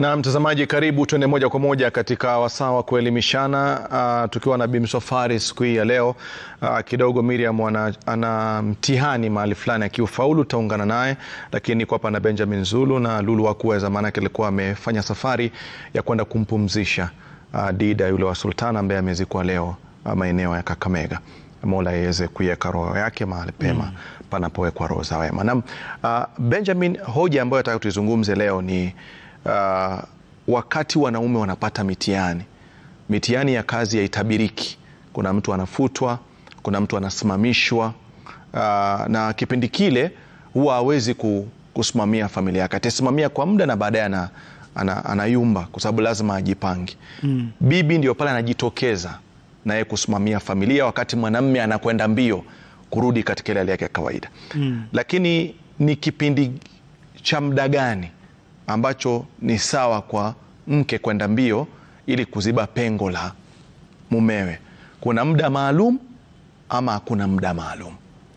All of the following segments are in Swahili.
Na mtazamaji, karibu tuende moja kwa moja katika wasaa wa kuelimishana uh, tukiwa na Bimswafari siku hii ya leo. Uh, kidogo Miriam ana, ana mtihani mahali fulani, akiufaulu taungana naye, lakini niko hapa na Benjamin Zulu na Lulu hakuweza, maanake alikuwa amefanya safari ya kwenda kumpumzisha uh, Dida yule wa Sultana ambaye amezikwa leo uh, maeneo ya Kakamega. Mola iweze kuiweka roho yake mahali pema mm. panapowekwa roho za wema. Na uh, Benjamin, hoja ambayo nataka tuizungumze leo ni uh, wakati wanaume wanapata mitihani, mitihani ya kazi haitabiriki. Kuna mtu anafutwa, kuna mtu anasimamishwa uh, na kipindi kile huwa hawezi kusimamia familia yake, atasimamia kwa muda na baadaye ana, ana, anayumba kwa sababu lazima ajipange mm. Bibi ndio pale anajitokeza naye kusimamia familia, wakati mwanamme anakwenda mbio kurudi katika ile hali yake ya kawaida mm. Lakini ni kipindi cha muda gani ambacho ni sawa kwa mke kwenda mbio ili kuziba pengo la mumewe? Kuna muda maalum ama hakuna muda maalum?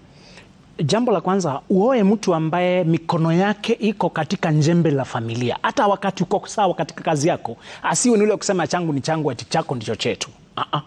Jambo la kwanza, uoe mtu ambaye mikono yake iko katika njembe la familia, hata wakati uko sawa katika kazi yako, asiwe ni ule kusema changu ni changu ati chako ndicho chetu. uh-uh.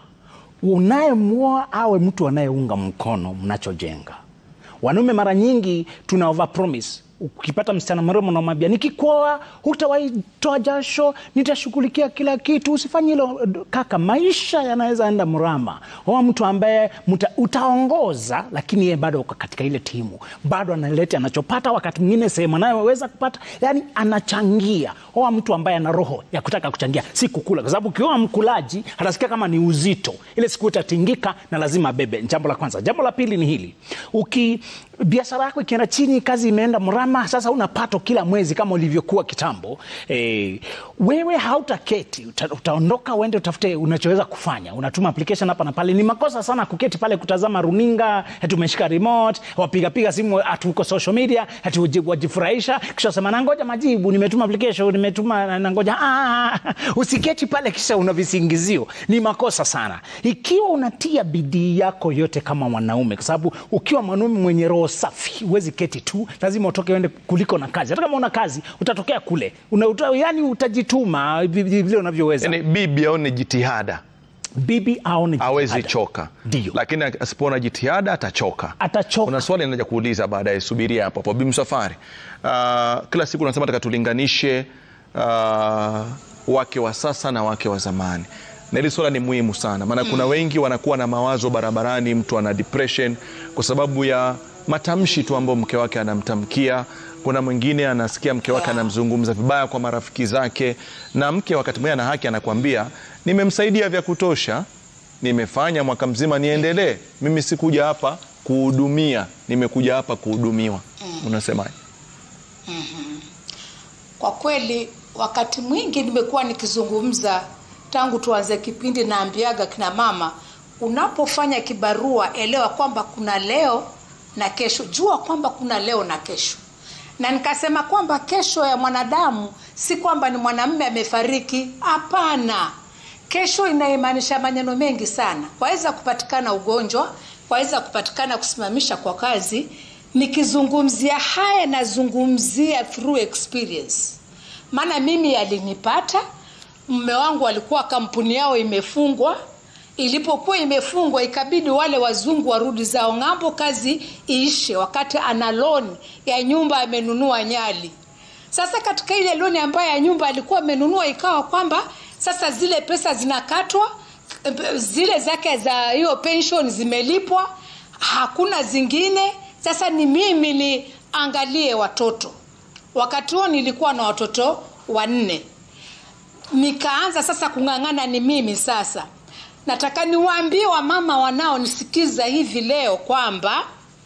Unayemwoa awe mtu anayeunga mkono mnachojenga. Wanaume mara nyingi tuna overpromise. Ukipata msichana mrembo unamwambia nikikuoa hutawahi toa jasho, nitashughulikia kila kitu, usifanye hilo kaka. Maisha yanaweza enda mrama. Oa mtu ambaye muta, utaongoza, lakini yeye bado uko katika ile timu, bado analeta anachopata, wakati mwingine sehemu anayoweza kupata, yani anachangia. Oa mtu ambaye ana roho ya kutaka kuchangia, si kukula, kwa sababu ukioa mkulaji atasikia kama ni uzito, ile siku itatingika na lazima bebe. Jambo la kwanza. Jambo la pili ni hili, uki biashara yako ikienda chini, kazi imeenda mrama, sasa una pato kila mwezi kama ulivyokuwa kitambo e, wewe hautaketi uta, utaondoka uende utafute unachoweza kufanya. Unatuma application hapa na pale. Ni makosa sana kuketi pale kutazama runinga, ati umeshika remote, wapigapiga simu, atuko social media, ati wajifurahisha, kisha sema nangoja majibu, nimetuma application, nimetuma nangoja. Ah, usiketi pale kisha una visingizio. Ni makosa sana ikiwa unatia bidii yako yote kama mwanaume, kwa sababu ukiwa mwanaume mwenye roho safi huwezi keti tu, lazima utoke uende kuliko na kazi. Hata kama una kazi utatokea kule una, uta, yani utajituma vile unavyoweza. Yani bibi aone jitihada, bibi aone hawezi choka, ndio, lakini asipoona jitihada atachoka. Atachoka. Kuna swali naja kuuliza baadaye, subiria hapo hapo. Bimswafari, uh, kila siku nasema taka tulinganishe uh, wake wa sasa na wake wa zamani na hili swala ni muhimu sana maana mm. kuna wengi wanakuwa na mawazo barabarani, mtu ana depression kwa sababu ya matamshi tu ambayo mke wake anamtamkia. Kuna mwingine anasikia mke wake anamzungumza vibaya kwa marafiki zake, na mke wakati mwingine ana haki, anakuambia nimemsaidia vya kutosha, nimefanya mwaka mzima, niendelee. Mimi sikuja hapa kuhudumia, nimekuja hapa kuhudumiwa. mm. Unasemaje? mm -hmm. Kwa kweli wakati mwingi nimekuwa nikizungumza tangu tuanze kipindi, naambiaga kina mama, unapofanya kibarua elewa kwamba kuna leo na kesho. Jua kwamba kuna leo na kesho, na nikasema kwamba kesho ya mwanadamu si kwamba ni mwanamume amefariki. Hapana, kesho inaimaanisha maneno mengi sana. Kwaweza kupatikana ugonjwa, kwaweza kupatikana kusimamisha kwa kazi. Nikizungumzia haya, nazungumzia through experience, maana mimi yalinipata Mume wangu alikuwa kampuni yao imefungwa. Ilipokuwa imefungwa, ikabidi wale wazungu warudi zao ng'ambo, kazi iishe, wakati ana loan ya nyumba amenunua Nyali. Sasa katika ile loan ambayo ya nyumba alikuwa amenunua, ikawa kwamba sasa zile pesa zinakatwa, zile zake za hiyo pension zimelipwa, hakuna zingine. Sasa ni mimi niangalie watoto. Wakati huo nilikuwa na watoto wanne nikaanza sasa kung'ang'ana. Ni mimi sasa nataka niwaambie wamama wanaonisikiza hivi leo kwamba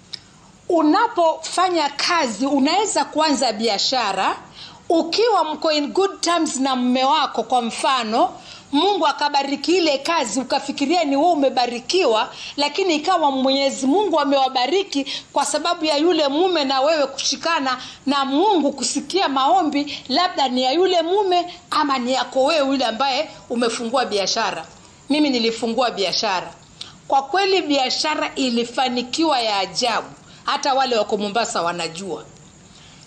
unapofanya kazi unaweza kuanza biashara ukiwa mko in good terms na mume wako. Kwa mfano, Mungu akabariki ile kazi, ukafikiria ni wewe umebarikiwa, lakini ikawa Mwenyezi Mungu amewabariki kwa sababu ya yule mume na wewe kushikana na Mungu, kusikia maombi, labda ni ya yule mume ama ni yako wewe yule ambaye umefungua biashara. Mimi nilifungua biashara, kwa kweli biashara ilifanikiwa ya ajabu, hata wale wako Mombasa wanajua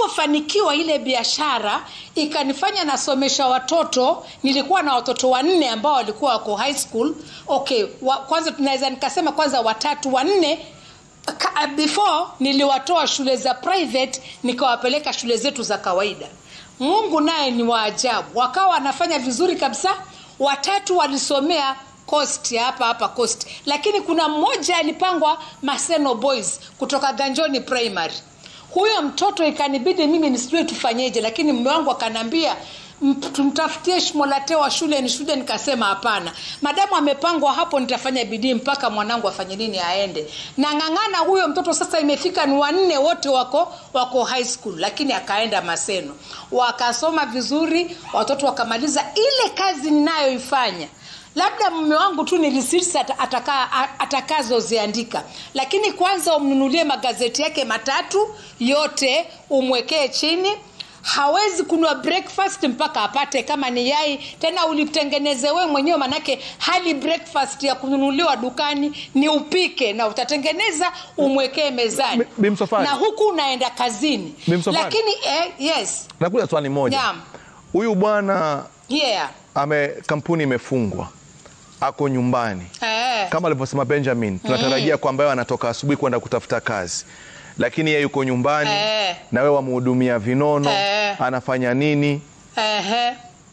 nilipofanikiwa ile biashara ikanifanya nasomesha watoto nilikuwa na watoto wanne ambao walikuwa wako high school okay wa, kwanza tunaweza nikasema kwanza watatu wanne ka- before niliwatoa shule za private nikawapeleka shule zetu za kawaida mungu naye ni waajabu wakawa wanafanya vizuri kabisa watatu walisomea coast ya hapa hapa coast lakini kuna mmoja alipangwa maseno boys kutoka ganjoni primary huyo mtoto ikanibidi mimi nisijue tufanyeje lakini mme wangu akaniambia "M- tumtafutie shmolate wa shule ni shule nikasema hapana madamu amepangwa hapo nitafanya bidii mpaka mwanangu afanye nini aende nang'ang'ana huyo mtoto sasa imefika ni wanne wote wako wako high school lakini akaenda maseno wakasoma vizuri watoto wakamaliza ile kazi ninayoifanya labda mume wangu tu nilisisi ataka, atakazoziandika lakini kwanza umnunulie magazeti yake matatu yote umwekee chini hawezi kunua breakfast mpaka apate kama ni yai tena ulitengeneze wewe mwenyewe manake hali breakfast ya kununuliwa dukani ni upike na utatengeneza umwekee mezani Mi- Bi Msafwari. na huku unaenda kazini Bi Msafwari. lakini eh, yes nakuja swali moja Naam. huyu bwana yeah ame kampuni imefungwa ako nyumbani eh. kama alivyosema benjamin tunatarajia kwamba yeye anatoka asubuhi kwenda kutafuta kazi lakini yeye yuko nyumbani Eh. na wewe wamhudumia vinono Eh. anafanya nini Ehe.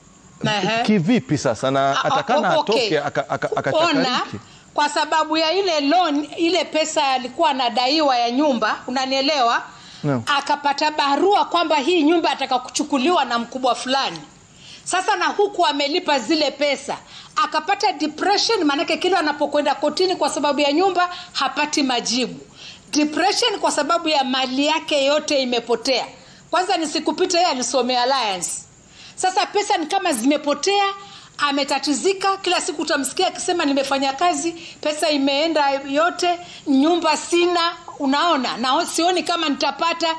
Ehe. kivipi sasa na Ah, atakana o- okay. atoke aka- aka- ona akachakariki kwa sababu ya ile loan ile pesa alikuwa anadaiwa ya nyumba unanielewa Naam. akapata barua kwamba hii nyumba ataka kuchukuliwa na mkubwa fulani sasa na huku amelipa zile pesa akapata depression maanake kila anapokwenda kotini kwa sababu ya nyumba hapati majibu depression kwa sababu ya mali yake yote imepotea kwanza nisikupita yeye alisomea alliance sasa pesa ni kama zimepotea ametatizika kila siku utamsikia akisema nimefanya kazi pesa imeenda yote nyumba sina unaona na sioni kama nitapata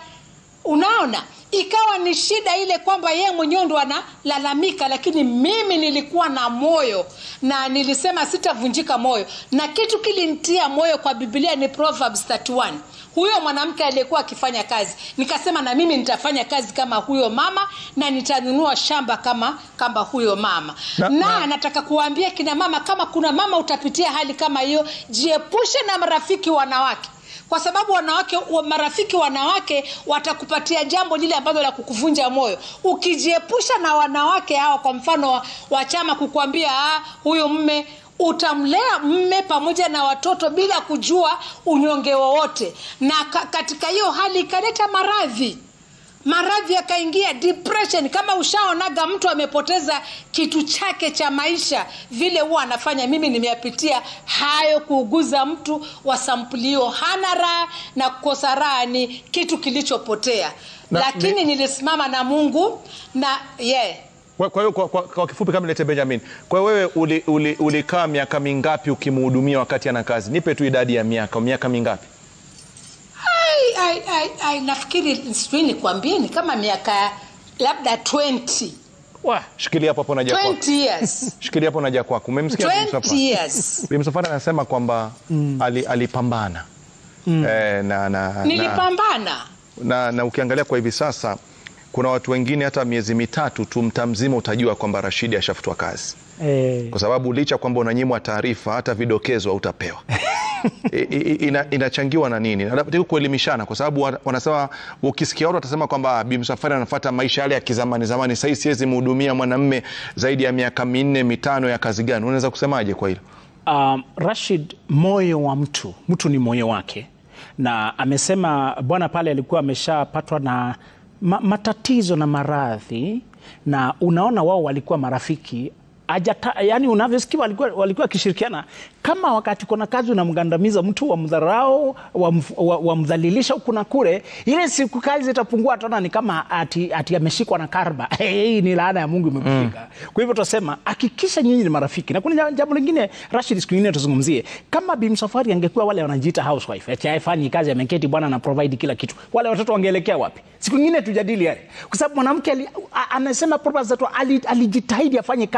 unaona ikawa ni shida ile kwamba yeye mwenyewe ndo analalamika lakini mimi nilikuwa na moyo na nilisema sitavunjika moyo na kitu kilinitia moyo kwa biblia ni proverbs 31 huyo mwanamke aliyekuwa akifanya kazi nikasema na mimi nitafanya kazi kama huyo mama na nitanunua shamba kama kama huyo mama Na- na, na- nataka kuwaambia kina mama kama kuna mama utapitia hali kama hiyo jiepushe na marafiki wanawake kwa sababu wanawake wa- marafiki wanawake watakupatia jambo lile ambalo la kukuvunja moyo ukijiepusha na wanawake hawa kwa mfano wa, wa chama kukuambia ah, huyu mme utamlea mme pamoja na watoto bila kujua unyonge wowote na ka, katika hiyo hali ikaleta maradhi maradhi yakaingia depression kama ushaonaga mtu amepoteza kitu chake cha maisha vile huwa anafanya mimi nimeyapitia hayo kuuguza mtu wa sampuli hiyo hana raha na kukosa raha ni kitu kilichopotea Na- lakini ni- nilisimama na mungu na yeah. kwa kwa hiyo kwa, kwa, kwa kifupi kama nilete benjamin kwa hiyo wewe ulikaa uli, ulikaa miaka mingapi ukimhudumia wakati ana kazi nipe tu idadi ya miaka miaka mingapi ai, ai, ai, ai, nafikiri sijui nikwambie ni kama miaka labda 20 Wah, shikilia hapo hapo naja kwako 20 years shikilia hapo naja kwako umemsikia Bi 20 Msafwari? years Bi Msafwari anasema kwamba ali, alipambana eh, na, na, na, nilipambana na, na ukiangalia kwa hivi sasa kuna watu wengine hata miezi mitatu tu mta mzima utajua kwamba Rashidi ashafutwa kazi Eh, kwa sababu licha kwamba unanyimwa taarifa hata vidokezo hautapewa I- i- ina, inachangiwa na nini Nataka kuelimishana kwa sababu wa- wanasema ukisikia watu watasema kwamba "Ah, Bi Msafwari anafuata maisha yale ya kizamani zamani sahii siwezi mhudumia mwanamme zaidi ya miaka minne mitano ya kazi gani unaweza kusemaje kwa hilo um, Rashid, moyo wa mtu, mtu ni moyo wake, na amesema bwana pale alikuwa ameshapatwa na ma matatizo na maradhi, na unaona wao walikuwa marafiki Ajata, yani unavyosikia walikuwa walikuwa wakishirikiana kama wakati kuna kazi unamgandamiza mtu wamdharau wamdhalilisha huku na kule, ile siku kazi itapungua, ataona ni kama ati, ati ameshikwa na karba hii ni laana ya Mungu imekufika. Kwa hivyo tunasema hakikisha nyinyi ni marafiki, na kuna jambo lingine Rashid, siku nyingine tuzungumzie, kama Bi Msafwari angekuwa wale wanajiita housewife ati haifanyi kazi, ameketi bwana na provide kila kitu, wale watoto wangeelekea wapi? Siku nyingine tujadili yale, kwa sababu mwanamke ali- a- anasema Proverbs that ali- alijitahidi afanye kazi our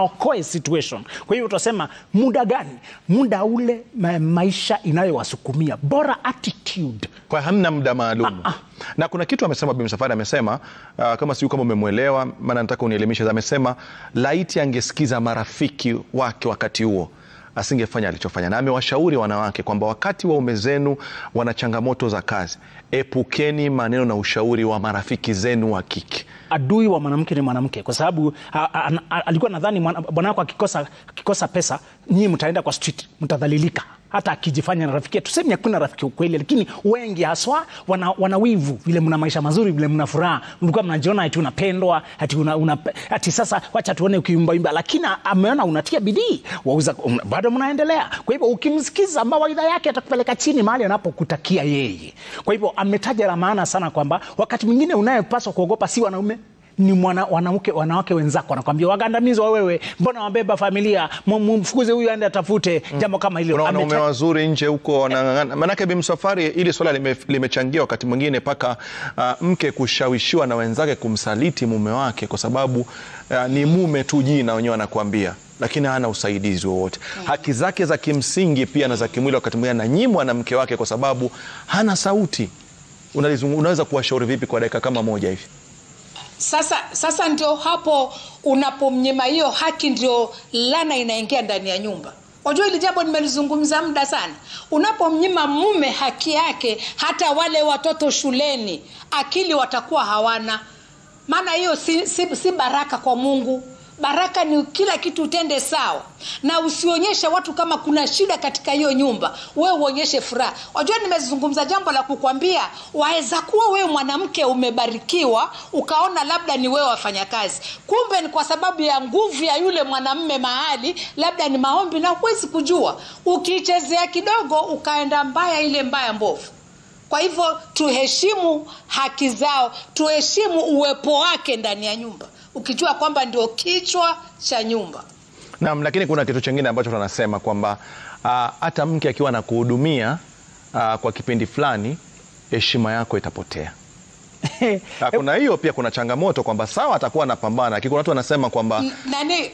aokoe situation. Kwa hivyo tutasema muda gani? Muda ule ma maisha inayowasukumia, bora attitude kwa hamna muda maalum na kuna kitu amesema Bi Msafwari amesema uh, kama sijui kama umemwelewa, maana nataka unielimishe. Amesema laiti angesikiza marafiki wake wakati huo asingefanya alichofanya, na amewashauri wanawake kwamba wakati waume zenu wana changamoto za kazi, epukeni maneno na ushauri wa marafiki zenu wa kike. adui wa mwanamke ni mwanamke, kwa sababu a- a- a- alikuwa nadhani mwana- bwana wako akikosa, akikosa pesa nyinyi mtaenda kwa street, mtadhalilika hata akijifanya na rafiki. Tuseme hakuna rafiki ukweli, lakini wengi haswa wana, wana wivu vile mna maisha mazuri, vile mna furaha, mlikuwa mnajiona ati unapendwa ati, una, una, ati sasa wacha tuone ukiimbaimba, lakini ameona unatia bidii wauza, um, bado mnaendelea. Kwa hivyo ukimsikiza mawaidha yake atakupeleka chini mahali anapokutakia yeye. Kwa hivyo ametaja la maana sana kwamba wakati mwingine unayepaswa kuogopa si wanaume ni mwana, wanawake, wanawake wenzako wanakwambia wagandamizwa wewe, mbona wabeba familia, mu- mumfukuze huyu aende atafute jambo kama hilo. Kuna wanaume Ameta- wazuri nje huko wanang'ang'ana. Manake Bi Msafwari, ili swala lime- limechangia wakati mwingine mpaka uh, mke kushawishiwa na wenzake kumsaliti mume wake kwa sababu uh, ni mume tu jina wenyewe anakuambia lakini hana usaidizi wowote. Haki zake za kimsingi pia na za kimwili wakati mwingine ananyimwa na mke wake kwa sababu hana sauti. Unalizungu, unaweza kuwashauri vipi kwa dakika kama moja hivi? Sasa, sasa ndio hapo unapomnyima hiyo haki, ndio lana inaingia ndani ya nyumba. Unajua hili jambo nimelizungumza muda sana. Unapomnyima mume haki yake, hata wale watoto shuleni akili watakuwa hawana, maana hiyo si, si, si baraka kwa Mungu. Baraka ni kila kitu utende sawa, na usionyeshe watu kama kuna shida katika hiyo nyumba, wewe uonyeshe furaha. Wajua, nimezungumza jambo la kukwambia, waweza kuwa wewe mwanamke umebarikiwa, ukaona labda ni wewe wafanyakazi, kumbe ni kwa sababu ya nguvu ya yule mwanamme mahali, labda ni maombi, na huwezi kujua. Ukiichezea kidogo, ukaenda mbaya, ile mbaya mbovu. Kwa hivyo tuheshimu haki zao, tuheshimu uwepo wake ndani ya nyumba, ukijua kwamba ndio kichwa cha nyumba. Naam, lakini kuna kitu chingine ambacho tunasema kwamba ah, hata mke akiwa anakuhudumia ah, kwa kipindi fulani heshima yako itapotea. Na kuna hiyo pia, kuna changamoto kwamba sawa, atakuwa anapambana, lakini kuna watu wanasema kwamba N- Nani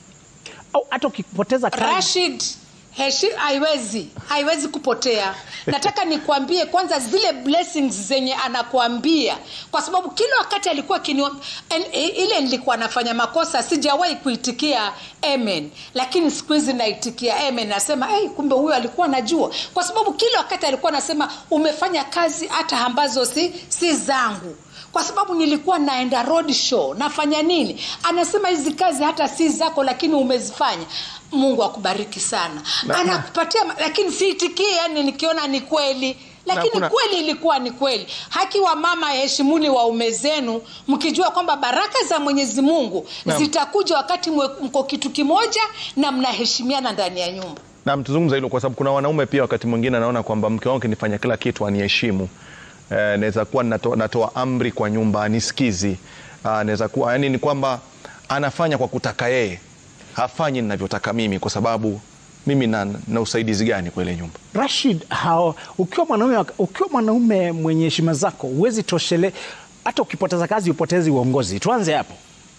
au hata ukipoteza kazi Rashid, heshi haiwezi haiwezi kupotea. Nataka nikwambie kwanza zile blessings zenye anakuambia, kwa sababu kila wakati alikuwa kinio, en, ile nilikuwa nafanya makosa, sijawahi kuitikia amen, lakini siku hizi naitikia amen. Nasema hey, kumbe huyo alikuwa anajua, kwa sababu kila wakati alikuwa anasema umefanya kazi hata ambazo si, si zangu kwa sababu nilikuwa naenda road show nafanya nini anasema hizi kazi hata si zako lakini umezifanya mungu akubariki sana Na- anakupatia ma- lakini siitikie yani nikiona ni kweli lakini kuna- kweli ilikuwa ni kweli haki wa mama heshimuni waume zenu mkijua kwamba baraka za mwenyezi mungu Naam. zitakuja wakati mwe- mko kitu kimoja na mnaheshimiana ndani ya nyumba na mtuzungumza hilo kwa sababu kuna wanaume pia wakati mwingine anaona kwamba mke wangu kinifanya kila kitu aniheshimu. Eh, naweza kuwa nato, natoa amri kwa nyumba anisikizi. Ah, naweza kuwa yani ni kwamba anafanya kwa kutaka yeye, hafanyi ninavyotaka mimi, kwa sababu mimi na, na usaidizi gani kwa ile nyumba? Rashid, hao, ukiwa mwanaume wa- ukiwa mwanaume mwenye heshima zako huwezi toshele, hata ukipoteza kazi upotezi uongozi. Tuanze hapo.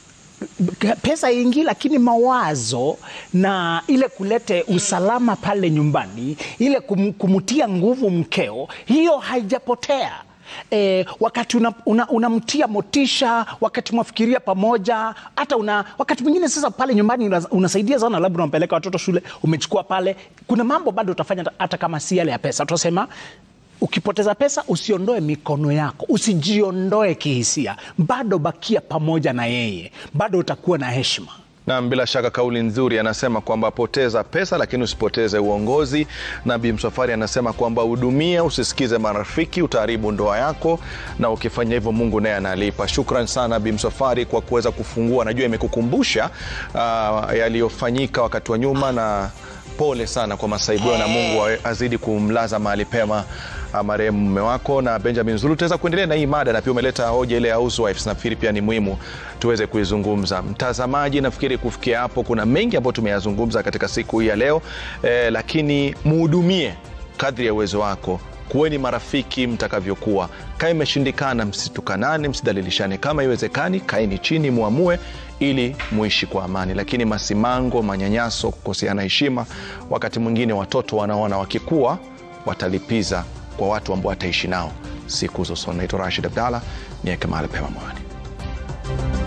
Pesa ingi, lakini mawazo na ile kulete usalama pale nyumbani, ile kum, kumtia nguvu mkeo, hiyo haijapotea. E, wakati unamtia una, unamtia motisha, wakati mwafikiria pamoja, hata una, wakati mwingine sasa pale nyumbani una, unasaidia sana, labda unampeleka watoto shule, umechukua pale, kuna mambo bado utafanya hata- hata kama si yale ya pesa. Tutasema ukipoteza pesa usiondoe mikono yako, usijiondoe kihisia, bado bakia pamoja na yeye, bado utakuwa na heshima. Na bila shaka kauli nzuri, anasema kwamba poteza pesa lakini usipoteze uongozi. Na Bi Msafwari anasema kwamba hudumia, usisikize marafiki, utaharibu ndoa yako, na ukifanya hivyo Mungu naye analipa. Shukran sana Bi Msafwari kwa kuweza kufungua, najua imekukumbusha uh, yaliyofanyika wakati wa nyuma, na pole sana kwa masaibu hayo, na Mungu awe- azidi kumlaza mahali pema uh, marehemu mume wako. Na Benjamin Zulu, tutaweza kuendelea na hii mada, na pia umeleta hoja ile ya housewives, nafikiri pia ni muhimu tuweze kuizungumza. Mtazamaji, nafikiri kufikia hapo kuna mengi ambayo tumeyazungumza katika siku hii ya leo eh, lakini muhudumie kadri ya uwezo wako kuweni marafiki mtakavyokuwa. Kama imeshindikana, msitukanane, msidhalilishane. Kama iwezekani, kaeni chini, muamue ili muishi kwa amani. Lakini masimango, manyanyaso, kukoseana heshima, wakati mwingine watoto wanaona wakikua watalipiza kwa watu ambao wataishi nao siku za usoni. Naitwa Rashid Abdalla, niweke mahali pema moyoni.